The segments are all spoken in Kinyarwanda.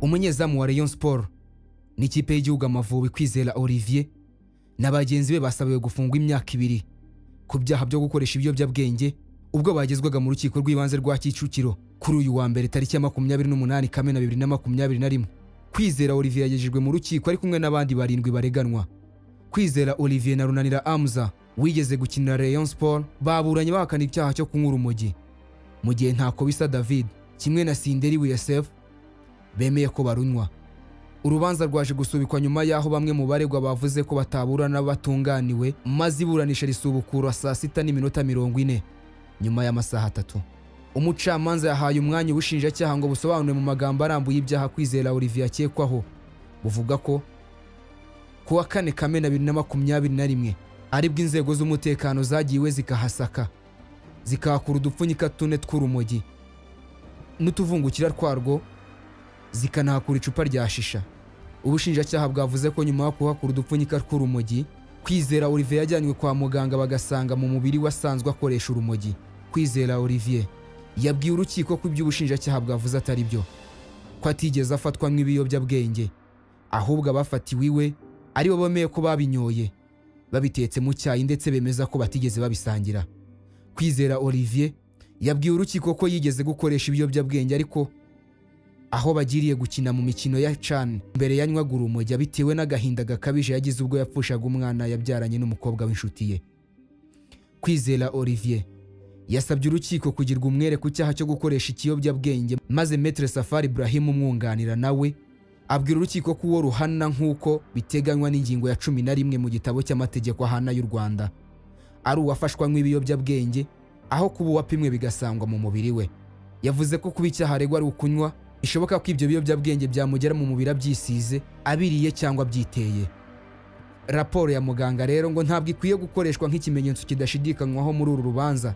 umunyezamu wa Rayon Sport n'ikipe y'igihugu Amavubi Kwizera Olivier na bagenzi be basabiwe gufungwa imyaka ibiri ku byaha byo gukoresha ibiyobyabwenge ubwo bagezwaga mu rukiko rw'ibanze rwa Kicukiro kuri uyu wa mbere tariki ya makumyabiri n'umunani Kamena bibiri na makumyabiri na rimwe Kwizera Olivier yagejejwe mu rukiko ari kumwe n'abandi barindwi bareganwa Kwizera Olivier na Runanira Amza wigeze gukinira Rayon Sport baburanye bahakana icyaha cyo kunywa urumogi mu gihe Ntakobisa David kimwe na Sinderi Wiyasef bemeye ko barunywa urubanza rwaje gusubikwa nyuma y'aho bamwe mu baregwa bavuze ko bataburana batunganiwe maze iburanisha risubukura saa sita n'iminota mirongo ine nyuma y'amasaha atatu umucamanza yahaye umwanya ubushinjacyaha ngo busobanure mu magambo arambuye ibyaha kwizera olivier akekwaho buvuga ko ku wa kane kamena bibiri na makumyabiri na rimwe aribwo inzego z'umutekano zagiwe zikahasaka zikahakura udupfunyika tune tw'urumogi n'utuvungukira twarwo zikanahakura icupa rya shisha ubushinjacyaha bwavuze ko nyuma yo kuhakura udupfunyika tw'urumogi kwizera olivier yajyanywe kwa muganga bagasanga mu mubiri wasanzwe akoresha urumogi kwizera olivier yabwiye urukiko ko ibyo ubushinjacyaha bwavuze atari byo ko atigeze afatwa nk'ibiyobyabwenge ahubwo abafatiwe iwe aribo bemeye ko babinyoye babitetse mu cyayi ndetse bemeza ko batigeze babisangira kwizera olivier yabwiye urukiko ko yigeze gukoresha ibiyobyabwenge ariko aho bagiriye gukina mu mikino ya can mbere yanywaga urumogi bitewe n'agahinda gakabije yagize ubwo yapfushaga umwana yabyaranye n'umukobwa w'inshuti ye kwizera olivier yasabye urukiko kugirwa umwere ku cyaha cyo gukoresha ikiyobyabwenge maze metre safari ibrahim umwunganira nawe abwira urukiko ko uwo ruhana nk'uko biteganywa n'ingingo ya cumi na rimwe mu gitabo cy'amategeko ahana y'u rwanda ari uwafashwa nk'ibiyobyabwenge aho kuba uwapimwe bigasangwa mu mubiri we yavuze ko kuba icyaha aregwa ari ukunywa bishoboka ko ibyo biyobyabwenge byamugera mu mubiri abyisize abiriye cyangwa abyiteye raporo ya muganga rero ngo ntabwo ikwiye gukoreshwa nk'ikimenyetso kidashidikanywaho muri uru rubanza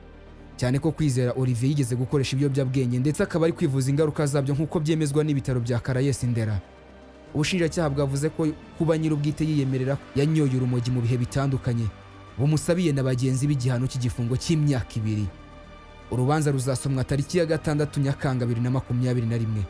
cyane ko kwizera olivier yigeze gukoresha ibiyobyabwenge ndetse akaba ari kwivuza ingaruka zabyo nk'uko byemezwa n'ibitaro bya karayesi ndera ubushinjacyaha bwavuze ko kuba nyir'ubwite yiyemerera yanyoye urumogi mu bihe bitandukanye bumusabiye na bagenzi b'igihano cy'igifungo cy'imyaka ibiri urubanza ruzasomwa tariki ya gatandatu nyakanga bibiri na makumyabiri na rimwe